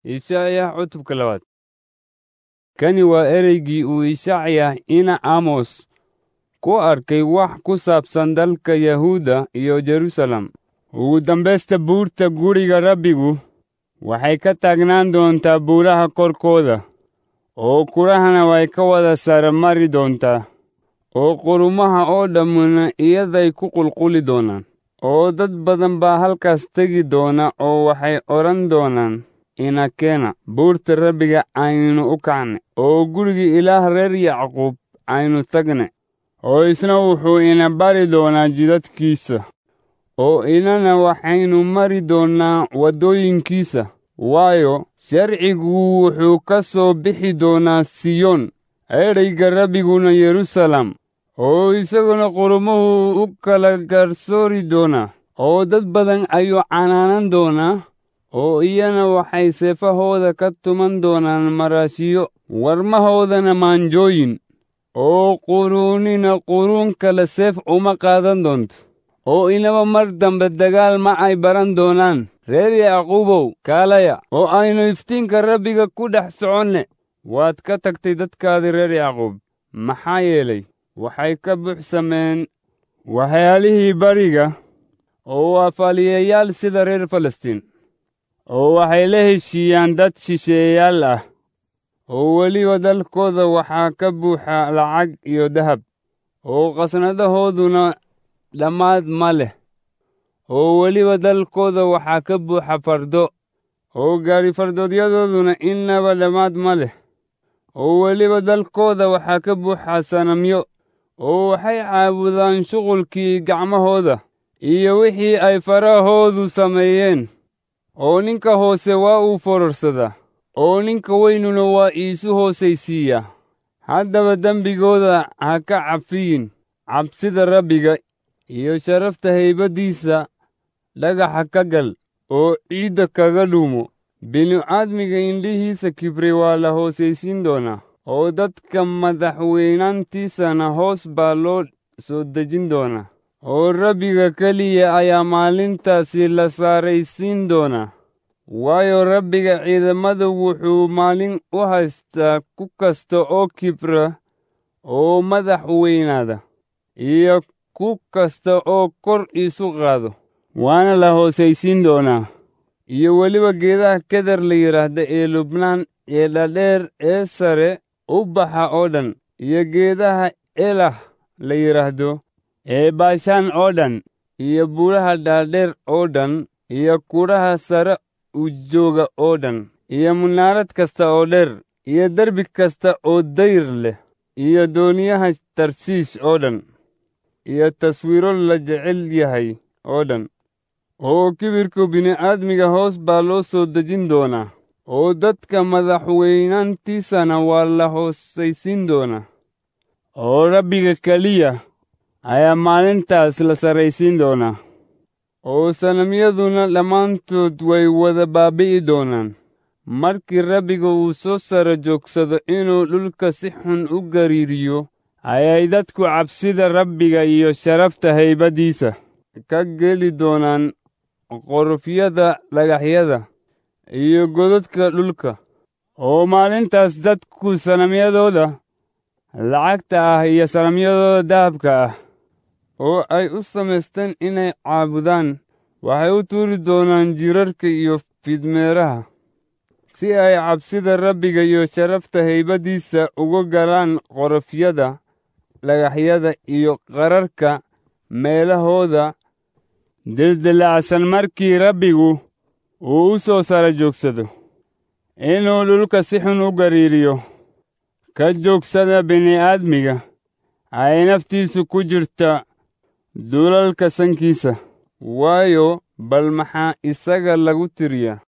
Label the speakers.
Speaker 1: Isaayah cutubka labaad kani waa ereygii uu Isaacya ina Amos ku arkay wax ku saabsan dalka Yahuuda iyo Jerusalem. Ugu dambaysta buurta guriga Rabbigu waxay ka taagnaan doontaa buuraha korkooda, oo kurahana way ka wada sare mari doontaa, oo qurumaha oo dhammuna iyaday ku qulquli doonaan. oo dad badan baa halkaas tegi doona oo waxay odhan doonaan ina keena buurta rabbiga aynu u kacne oo gurigii ilaah reer yacquub aynu tagne oo isna wuxuu ina bari doonaa jidadkiisa oo inana waxaynu mari doonnaa waddooyinkiisa waayo sharcigu wuxuu ka soo bixi doonaa siyoon ereyga rabbiguna yerusalem oo isaguna qurumuhu u kala garsoori doonaa oo dad badan ayuu canaanan doonaa oo iyana waxay seefahooda ka tuman doonaan maraashiyo warmahoodana maanjooyin oo quruunina quruun kale seef uma qaadan doonto oo inaba mar dambe dagaal ma ay baran doonaan reer yacquubow kaalaya oo aynu iftiinka rabbiga ku dhex soconne waad ka tagtay dadkaadii reer yacquub maxaa yeelay waxay ka buuxsameen waxyaalihii bariga oo waa faaliyayaal sida reer falastiin oo waxay la heshiiyaan dad shisheeyaal ah oo weliba dalkooda waxaa ka buuxa lacag iyo dahab oo qasnadahooduna dhammaad ma leh oo weliba dalkooda waxaa ka buuxa fardo oo gaari fardoodyadoooduna innaba dhammaad ma leh oo weliba dalkooda waxaa ka buuxa sanamyo oo waxay caabudaan shuqulkii gacmahooda iyo wixii ay farahoodu sameeyeen oo ninka hoose waa uu fororsadaa oo ninka weynuna waa iisu hoosaysiiyaa haddaba dembigooda ha ka cafiyin cabsida rabbiga iyo sharafta haybaddiisa dhagaxa ka gal oo ciidda kaga dhuumo binu-aadmiga indhihiisa kibray waa la hoosaysiin doonaa oo dadka madaxweynaantiisana hoos baa loo soo dejin doonaa oo rabbiga keliya ayaa maalintaasi la saaraysiin doonaa waayo rabbiga ciidamada wuxuu maalin u haystaa ku kasta oo kibra oo madax weynaada iyo ku kasta oo kor isu qaado waana la hoosaysiin doonaa iyo weliba geedaha keder la yidhaahda ee lubnaan ee dhadheer ee sare u baxa oo dhan iyo geedaha elah la yidhaahdo ee baashaan oo dhan iyo buuraha dhaadheer oo dhan iyo kudhaha sare u jooga oo dhan iyo munaarad kasta oo dheer iyo derbi kasta oo dayr leh iyo dooniyaha tarshiish oo dhan iyo taswiiro la jecel yahay oo dhan oo kibirka bini'aadmiga hoos baa loo soo dejin doonaa oo dadka madaxweynaantiisana waa la hoosaysiin doonaa oo rabbiga keliya ayaa maalintaas la sarraysiin doonaa oo sanamyaduna dhammaantood way wada baabi'i doonaan markii rabbiga uu soo sara joogsado inuu dhulka si xun u gariiriyo ayay dadku cabsida rabbiga iyo sharafta haybaddiisa ka geli doonaan qorofyada dhagaxyada iyo godadka dhulka oo maalintaas dadku sanamyadooda lacagta ah iyo sanamyadooda dahabka ah oo ay u samaysteen inay caabudaan waxay u tuuri doonaan jiirarka iyo fidmeeraha si ay cabsida rabbiga iyo sharafta haybaddiisa uga galaan qorofyada dhagaxyada iyo qararka meelahooda dildilacsan markii rabbigu uu u soo sara joogsado inuu dhulka si xun u gariiriyo ka joogsada bini'aadmiga ay naftiisu ku jirta dulalka sankiisa waayo bal maxaa isaga lagu tiriyaa